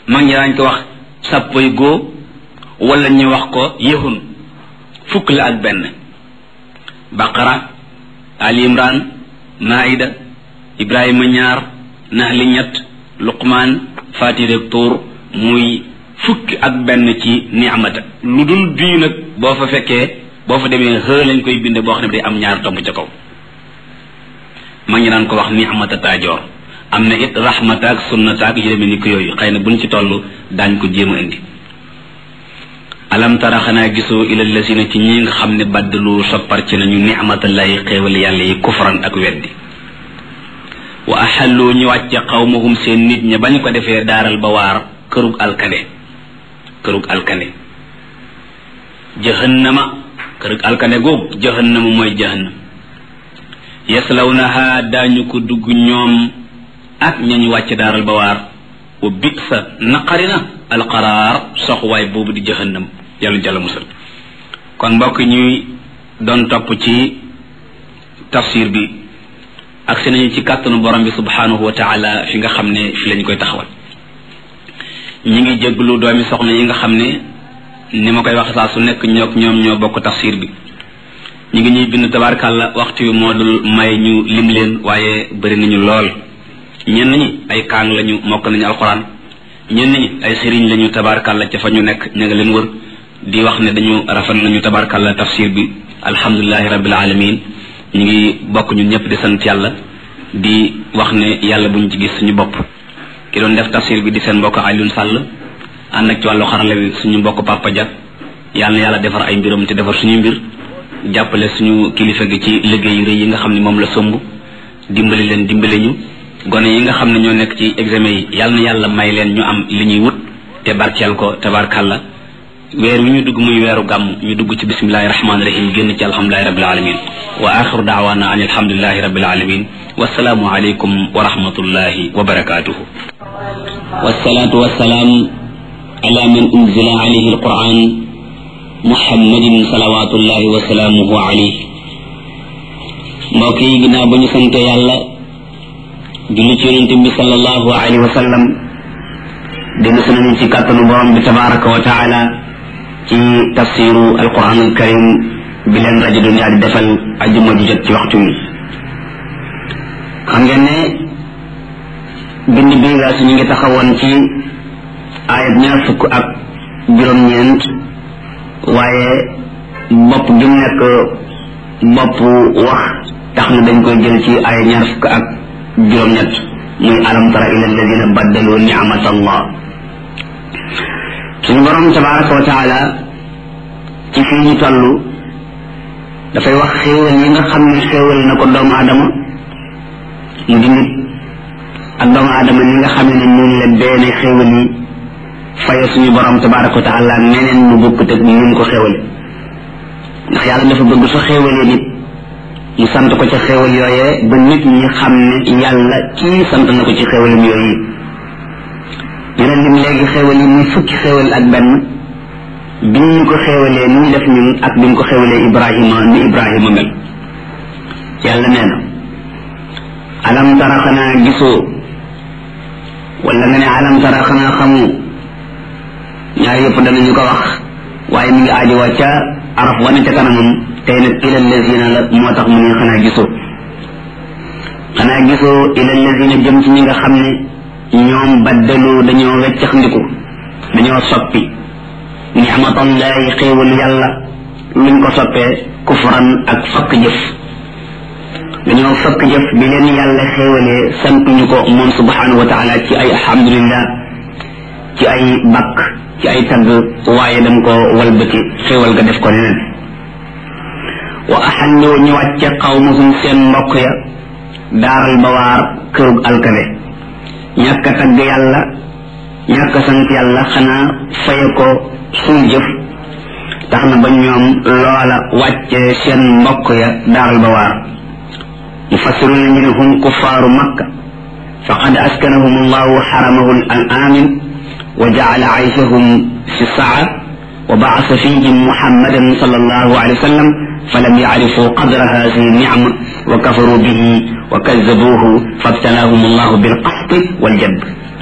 mag ñi daañ ko wax sàppoy góo wala ñu wax ko yëhun fukk la ak benn baqara ali imran maida ibrahima ñaar nahli ñett luqmaan fatire tuur muy fukki ak benn ci ni'mata lu dul bii nag boo fa fekkee boo fa demee xë lañ koy binde boo xam ne day am ñaar tomb ca kaw ma ngi naan ko wax ni'mata taajoor am na it rahmata ak sunnata ak yu demee ni ko yooyu xëy na buñ ci toll daañ ko jéem a indi alam tara xanaa gisoo ila lasina ci ñi nga xam ne baddalu soppar ci nañu ni'matallahi xéewal yàlla yi kufran ak weddi wa axallu ñu wàcce xawmahum seen nit ña bañ ko defee daaral ba waar kërug alkande kërug alkande jahannama kërug alkande googu jahannama mooy jahannam yaslawnaha daañu ko dugg ñoom ak ñañu wàcce daaral ba waar wa bitsa naqarina alqaraar soxwaay boobu di jahannam yàlla jàlla musal kon mbokk ñuy doon topp ci tafsir bi ak si nañu ci kàttanu borom bi subhanahu wa taala fi nga xam ne fi lañ koy taxawal ñi ngi jéglu doomi soxna yi nga xam ne ni ma koy wax saa su nekk ñook ñoom ñoo bokk tafsir bi ñi ngi ñuy bind tabarkàlla waxtu wi moo dul may ñu lim leen waaye bëri nañu lool ñenn ñi ay kaang lañu mokk nañu alxuraan ñenn ñi ay sëriñ lañu tabarkàlla ca fa ñu nekk ña nga leen wër di wax ne dañu rafet nañu tabarkàlla tafsir bi alhamdulilahi rabbil alamin ñu ngi bokk ñun ñëpp di sant yàlla di wax ne yàlla buñ ci gis suñu bopp ki doon def tafsir bi di seen mbokk Alioune Sall ànd ak ci wàllu xarala bi suñu mbokk Papa Dia yàlla na yàlla defar ay mbiram te defar suñu mbir jàppale suñu kilifa gi ci liggéey yu rëy yi nga xam ne moom la somb dimbali leen dimbali ñu gone yi nga xam ne ñoo nekk ci examen yi yàlla na yàlla may leen ñu am li ñuy wut te barkeel ko tabarkàlla weer wi ñu dugg muy weeru gàmm ñu dugg ci bismillahi rahmaani rahim génn ci alhamdulilahi rabbil alamin wa axiru daawaana an alhamdulilahi rabbil alamin wasalaamu aleykum wa rahmatullahi wa barakatuhu wasalaatu wasalaam ala man unzila alayhi alquran muhammadin salawatullahi wa salaamuhu alayhi mbokk yi ginnaaw ba ñu sante yàlla julli ci yonente bi sallallahu alayhi wa sallam dina sunañu ci kàttanu borom bi tabaraka wa taala ci tafsiru alquran alkarim bi leen rajo dunia di defal ajuma ju jot ci waxtu wi xam ngeen ne bind bi nga su ñu ngi taxawoon ci ayat ñaar fukk ak juróom-ñeent waaye bopp gi mu nekk bopp wax tax na dañ koy jël ci ayat ñaar fukk ak juróom-ñett muy alam tara ila alladina baddalu ni'mat allah suñu borom tabaraka wa taala ci fii ñu toll dafay wax xéewal yi nga xam ne xéewal na ko doomu aadama mu di nit ak doomu aadama ni nga xam ne noonu la benn xéewal yi faye suñu borom tabaraka wa taala neneen mu bokkut ak ni mu ko xéewale ndax yàlla dafa bëgg su xéewalee nit mu sant ko ca xéewal yooyee ba nit ñi xam ne yàlla kii sant na ko ci xéewalam yooyu dina lim léegi xéewal yi muy fukki xéewal ak benn bi ñu ko xéewalee ni ñu def ñun ak bi ñu ko xéewalee ibrahima ni ibrahima mel yàlla nee na alam tara xanaa gisoo wala nga ne alam tara xanaa xamu ñaar yëpp danañu ko wax waaye mi ngi aajowa ca araf wane ca kanamam tey nag ila lazina la moo tax mu ne xanaa gisoo xanaa gisoo ila lazina jëm ci ñi nga xam ne ñoom baddalu dañoo weccax ndiku dañoo soppi ni'matallahi xéewalu yàlla luñ ko soppee kufran ak fakk jëf dañoo fakk jëf bi leen yàlla xéewalee santuñu ko moom subhanahu wa taala ci ay alhamdulillah ci ay bakk ci ay tagg waaye dam ko walbati xéewal ga def ko neneen wa axallu ñu wàcce qawmahum seen mbokk ya daaral bawaar kërug alkale ñàkk a tagg yàlla ñàkk a sant yàlla xanaa faye ko suñ jëf tax na ba ñoom loola wàcce seen mbokk ya daaral bawaar mufassiruna ñu ne hum kuffaaru makka faqad askanahum allahu xaramahu al amin wa jaala ayshahum fi saa wa baasa fihim muhammadan sallallahu alayhi wa sallam فلم يعرفوا قدر هذه النعمة وكفروا به وكذبوه فابتلاهم الله بالقحط والجب